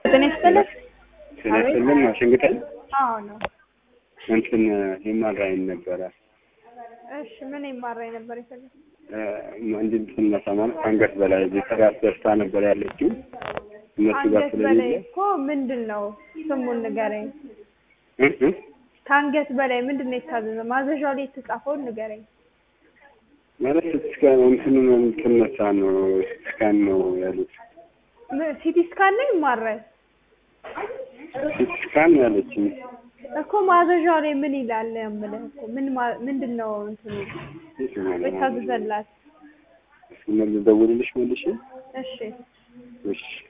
ጤና ይስጥልኝ። ስለስልን ዋሽንግተን አዎ ነው። እንትን ሂማራይን ነበረ እሺ ምን ይማራኝ ነበር የፈለግ እንዲህ ስነሳ ማለት ከአንገት በላይ የሰራት ደስታ ነበር ያለችው እነሱ ጋር አንገት በላይ ስለሌለ እኮ ምንድን ነው ስሙን ንገረኝ። እ እ ከአንገት በላይ ምንድን ነው የታዘዘው? ማዘዣው ላይ የተጻፈውን ንገረኝ። ማለት እስከ እንትኑ የምትነሳ ነው ስካን ነው ያሉት ም- ሲቲ ስካን ነው ይማራል ስካን ያለችኝ እኮ ማዘዣው ላይ ምን ይላል? የምልህ እኮ ምን ማ- ምንድን ነው እንትኑ የታዘዘላት? ደውልልሽ መልሽ እሺ እሺ